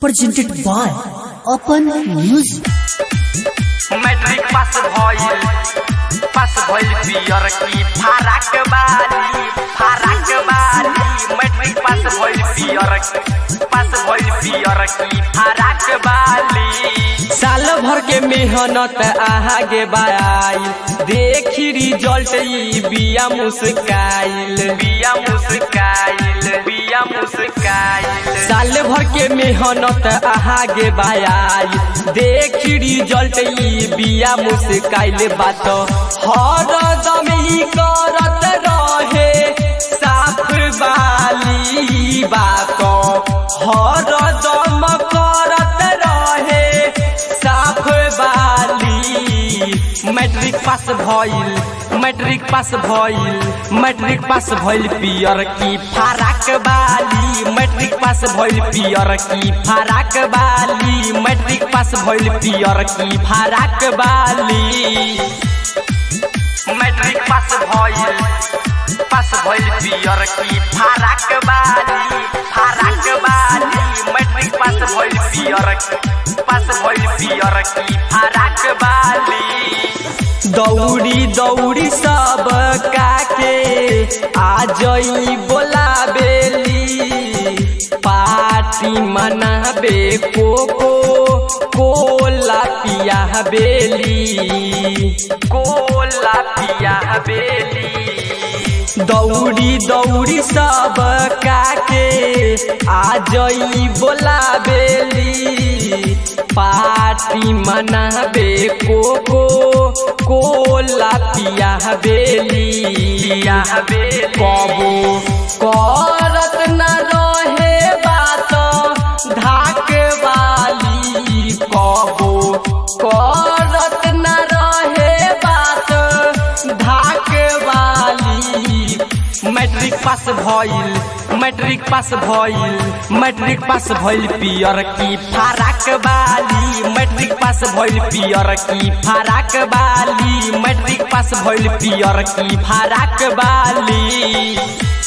presented by Open Music. Matric pass भइल pass भइल पियर की फाराक बाली फाराक बाली मैट्रिक पास भइल पियर पास भइल पियर की फाराक बाली साल भर के मेहनत आगे बाई देखी रिजल्ट ई बिया मुस्काइल बिया मुस्काइल बिया मुस्काइल साल भर के मेहनत आगे बाई देखी रिजल्ट ई बिया मुस्काइल बात हर दम ई करत रहे साफ बाली बात हर दम करत रहे साफ बाली मैट्रिक पास भइल मैट्रिक पास भइल मैट्रिक पास भइल पियर की फाराक बाली मैट्रिक पास भइल पियर की फाराक बाली मैट्रिक पास भइल पियर की फाराक बाली मैट्रिक पास भइल पास भइल पियर की फाराक बाली फाराक बाली मैट्रिक पास भइल पियर पास भइल पियर की फाराक बाली दौड़ी दौड़ी सब काके आ जई बोलाबेली पार्टी मनाबे कोको कोला पिया बेली कोला पिया बेली दौड़ी दौड़ी सब काके आ जई बोलाबेली पार्टी मनाबे कोको कोला पिया बेली पिया बेली कबो करत न रहे बात धाक वाली कबो करत न रहे बात धाक वाली मैट्रिक पास भइल मैट्रिक पास भइल मैट्रिक पास भइल पियर की फाराक बाली मैट्रिक पास भइल पियर की फाराक बाली मैट्रिक पास भइल पियर की फाराक बाली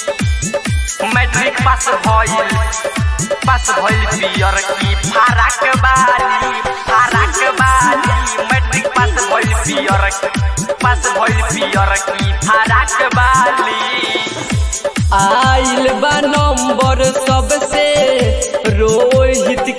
मैट्रिक पास भइल पास भइल पियर की फाराक बाली फाराक बाली मैट्रिक पास भइल पियर पास भइल पियर की फाराक बाली आइल बा नंबर सबसे